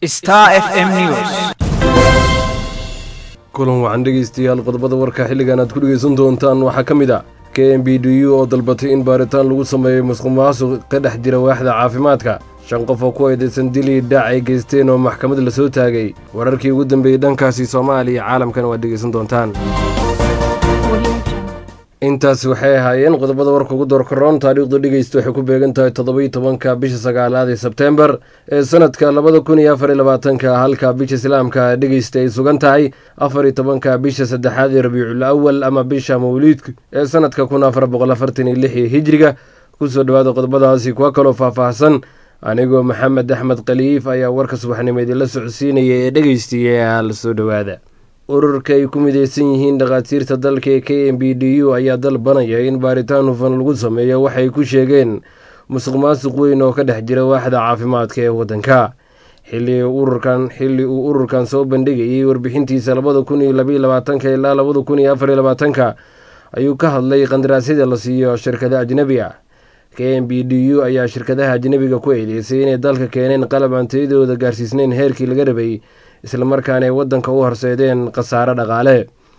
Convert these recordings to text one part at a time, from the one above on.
Star FM News. kulan wacan dhegaystayaal qodobada warka xilligan aad ku dhegaysan doontaan waxaa ka mid a k m b d u oo dalbatay in baaritaan lagu sameeyo musuqmaasuq ka dhex jira waaxda caafimaadka shan qof oo ku eedaysan dilii dhaac ay geysteen oo maxkamad la soo taagay wararkii ugu dambeeyey dhankaasi soomaaliya caalamkana waad dhegaysan doontaan intaasi waxay ahaayeen qodobada warka ugu doorkaroon taariikhdu dhegeysta waxay ku beegan tahay toddobai tobanka bisha sagaalaad ee sebteembar ee sanadka labada kun iyo afar iyo labaatanka halka bisha islaamka dhegeysta ay sugan tahay afar iyo tobanka bisha saddexaad ee rabiicul awal ama bisha mawliidka ee sanadka kun afar boqol afartan iyo lix ee hijriga kusoo dhawaada qodobadaasi kuwa kaloo faahfaahsan anigoo maxamed axmed khaliif ayaa warka subaxnimo idinla socodsiinaya ee dhegeystiya la soo dhowaada ururka ay ku mideysan yihiin dhakhaatiirta dalka ee k m b d u ayaa dalbanaya in baaritaan hufan lagu sameeyo waxay ku sheegeen musuq maasuq weyn oo ka dhex jira waaxda caafimaadka ee waddanka xilli ururkan xilli uu ururkan soo bandhigayay warbixintiisa labada kun iyo labaiyo labaatanka ilaa labada kun iyo afar iyo labaatanka ayuu ka hadlay qandaraasyada la siiyo shirkada ajnebi ah k m b d u ayaa shirkadaha ajnebiga ku eedeysay inay dalka keeneen qalab aan tayadooda gaarsiisnayn heerkii laga rabay islamarkaana ay waddanka u horseedeen khasaare dhaqaale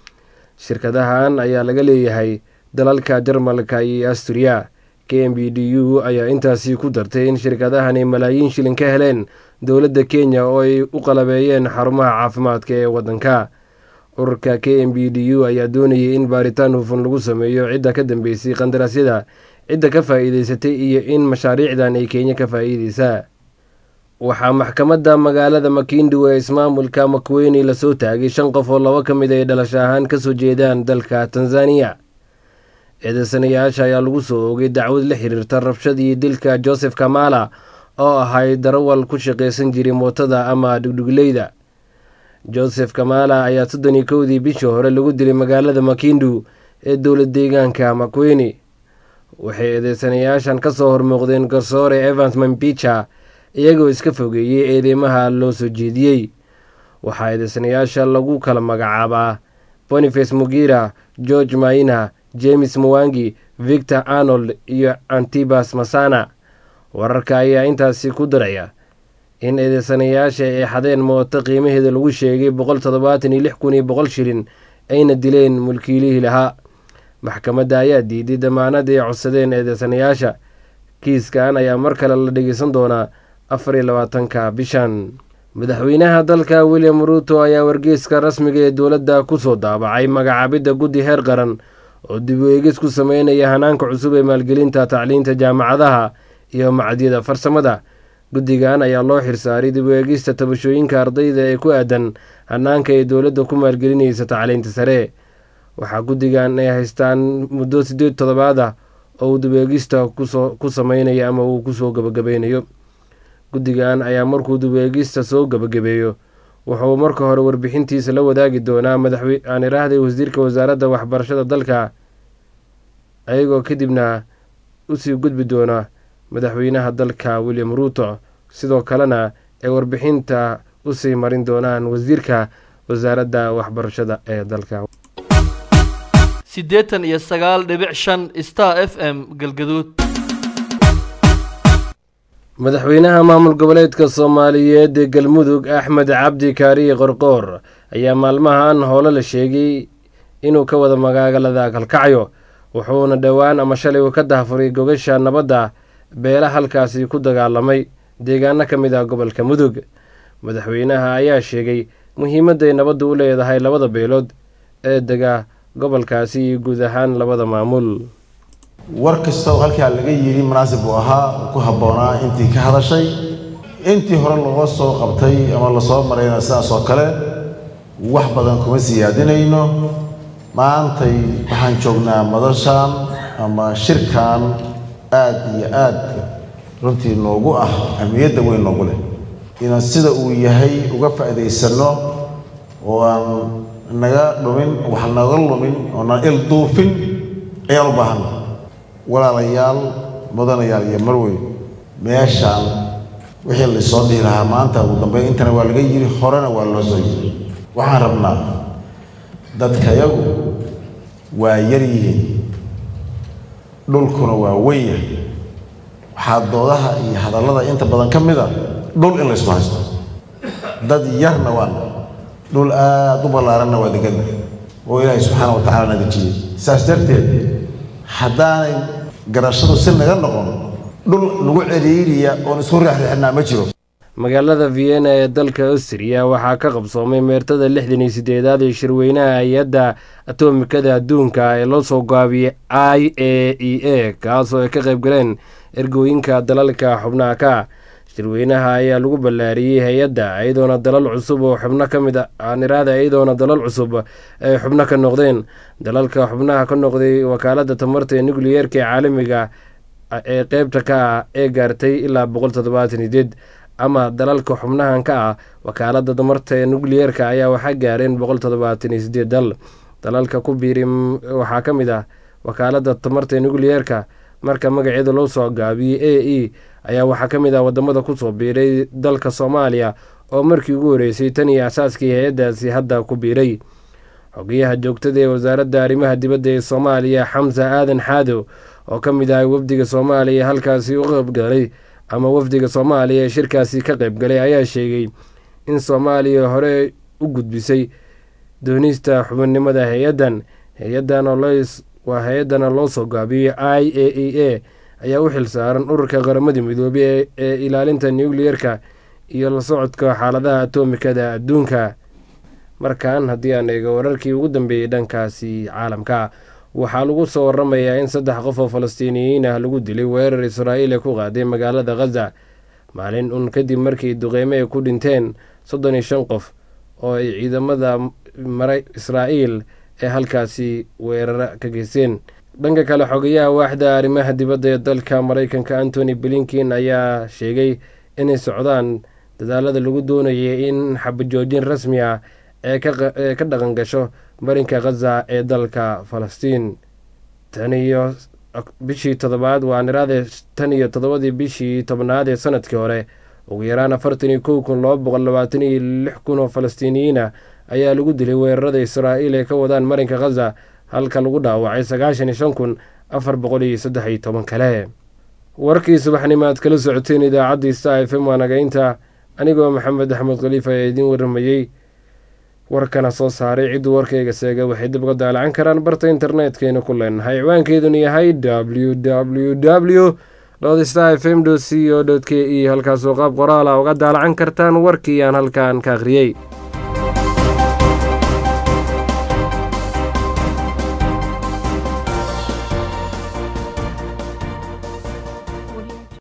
shirkadahan ayaa laga leeyahay dalalka jarmalka iyo asturiya k m b d u ayaa intaasi ku dartay in shirkadahan ay malaayiin shilin ka heleen dowladda kenya oo ay u qalabeeyeen xarumaha caafimaadka ee waddanka ururka k m b d u ayaa doonayay in baaritaan hufan lagu sameeyo cidda ka dambeysay qandaraasyada cidda ka faa'iideysatay iyo in mashaariicdan ay kenya ka faa'iideysaa waxaa maxkamadda magaalada makindu ee ismaamulka makweyne lasoo taagay shan qof oo laba ka mid ay dhalasho ahaan kasoo jeedaan dalka tanzaniya eedeysanayaasha ayaa lagu soo oogay dacwad la xiriirta rabshadii dilka joseph kamala oo ahay darawal ku shaqaysan jiray mootada ama dhugdhugleyda joseph kamala ayaa soddon iyo kowdii bishii hore lagu dilay magaalada makindu ee dowlad deegaanka makweyne waxay eedeysanayaashan kasoo hormuuqdeen garsoore evans mambicha iyagoo iska fogeeyey eedeymaha loo soo jeediyey waxaa eedeysanayaasha lagu kala magacaabaa boniface mugira george maina james muwangi victor arnold iyo antibas masana wararka ayaa intaasi ku daraya in eedeysanayaasha ay xadeen mooto qiimaheeda lagu sheegay boqol toddobaatan iyo lix kun iyo boqol shilin ayna dileen mulkiilihii lahaa maxkamadda ayaa diiday damaanad ay codsadeen eedeysanayaasha kiiskan ayaa mar kale la dhegeysan doonaa afar iyo labaatanka bishan madaxweynaha dalka william ruuto ayaa wargeyska rasmiga ee dowladda kusoo daabacay magacaabidda guddi heer qaran oo dib u eegis ku sameynaya hanaanka cusub ee maalgelinta tacliinta jaamacadaha iyo macadyada farsamada guddigan ayaa loo xirsaaray dib u eegista tabashooyinka ardayda ee ku aadan hanaanka ay dowladda ku maalgelinaysa tacliinta sare waxaa guddigan ay haystaan muddo siddeed toddobaad ah oo uu dib eegista ku sameynaya ama uu kusoo gabagabeynayo guddigan ayaa markuu dubeegista soo gabagabeeyo wuxuu marka hore warbixintiisa la wadaagi doonaa madaxaan iraahday wasiirka wasaaradda waxbarashada dalka ayagoo kadibna usii gudbi doona madaxweynaha dalka william ruuto sidoo kalena ay warbixinta usii marin doonaan wasiirka wasaaradda waxbarashada ee dalka siddeetan iyo sagaal dhibic shan star f m galgaduud madaxweynaha maamul goboleedka soomaaliyeed ee galmudug axmed cabdi kaariye qorqoor ayaa maalmahan hoole la sheegay inuu ka wada magaalada kalkacyo wuxuuna dhowaan ama shalay uu ka dahfuray gogasha nabadda beela halkaasi ku dagaalamay deegaano ka mid ah gobolka mudug madaxweynaha ayaa sheegay muhiimadday nabaddu u leedahay labada beelood ee dega gobolkaasi iyo guud ahaan labada maamul war kasta oo halkaa laga yidhi munaasib uu ahaa uu ku habboonaa intii ka hadashay intii hore loo soo qabtay ama lasoo marayna sidaas oo kale wax badan kuma siyaadinayno maantay waxaan joognaa madashan ama shirkan aad iyo aad runtii noogu ah ahmiyadda weyn noogu leh inaan sida uu yahay uga faa'iidaysanno oo aan naga dhumin wax naga lumin oo naan il duufin ayaan u baahanna walaalayaal mudanayaal iyo marwey meeshaan wixii laysoo dhihi lahaa maanta ugu dambeyn intana waa laga yidhi horena waa loo soo yidhi waxaan rabnaa dadkayagu waa yar yihiin dhulkuna waa weyn yahay waxaa doodaha iyo hadallada inta badan ka mid a dhul in laysku haysto dad yarna waana dhul aada u ballaaranna waa deganna oo ilaahay subxaana wa tacaala na dejiyey saas darteed haddaanay garashadu si naga noqon dhul lagu celiiriya oon isku reexreexinaa ma jiro magaalada vienna ee dalka astriya waxaa ka qabsoomay meertada lixdan iyo sideedaad ee shirweynaha hay-adda atomikada adduunka ee loo soo gaabiyey i a e a kaasoo ay ka qayb galeen ergooyinka dalalka xubnaha ka shirweynaha ayaa lagu ballaariyey hay-adda iyadoona dalal cusub oo xubno ka mid aaniraada iyadoona dalal cusub ay xubno ka noqdeen dalalka xubnaha ka noqday wakaalada tamarta ee nukliyeerka ee caalamiga ee qeybta ka ah ee gaartay ilaa boqol toddobaatan ideed ama dalalka xubnahan ka ah wakaalada tamarta ee nukliyeerka ayaa waxaa gaareen boqol toddobaatan iyo sideed dal dalalka ku biiri waxaa ka mid ah wakaalada tamarta ee nukliyeerka marka magaceeda loo soo gaabiyey a e ayaa waxaa ka mid ah wadamada kusoo biiray dalka soomaaliya oo markii ugu horeysay tan iyo asaaskii hay-addaasi hadda ku biiray xogeyaha joogtada ee wasaaradda arrimaha dibadda ee soomaaliya xamsa aadan xaadow oo ka mid ahay wafdiga soomaaliya halkaasi u qaybgalay ama wafdiga soomaaliya ee shirkaasi ka qaybgalay ayaa sheegay in soomaaliya hore u gudbisay doonista xubinnimada hay-addan hay-addan waa hay-addana loo soo gaabiyey i a e a ayaa u xil saaran ururka qaramada midoobey ee ilaalinta nukliyerka iyo la socodka xaaladaha atomikada adduunka markan haddii aan eego wararkii ugu dambeeyey dhankaasi caalamka waxaa lagu soo waramayaa in saddex qof oo falastiiniyiin ah lagu dilay weerar israa'iil ee ku qaaday magaalada khaza maalin un kadib markii duqeyme ay ku dhinteen soddon iyo shan qof oo ay ciidamada maray israa'iil ee halkaasi weerara ka geysteen dhanka kale xogayaha waaxda arrimaha dibadda ee dalka maraykanka antony blinkin ayaa sheegay inay socdaan dadaalada lagu doonayay in xabajoojin rasmi ah ee ka dhaqan gasho marinka khaza ee dalka falastiin tan iyo bishii toddobaad waa niraade tan iyo toddobadii bishii tobnaad ee sanadkii hore ugu yaraan afartan iyo kow kun laba boqol labaatan iyo lix kun oo falastiiniyiin ah ayaa lagu dilay weerarada israa'iil ee ka wadaan marinka khaza halka lagu dhaawacay sagaashan iyo shan kun afar boqol iyo saddex iyo toban kale warkii subaxnimo aad kala socoteen idaacaddii sta f m waa nagaynta anigoo maxamed axmed khaliif ayaa idiin waramayey warkana soo saaray cidduu warkayga seega waxay dib uga daalacan karaan barta internetkeyna ku leenahay ciwaankeeduna yahay w w w lodsta f m c o k e halkaasoo qaab qoraala uga daalacan kartaan warkii aan halkan ka akhriyey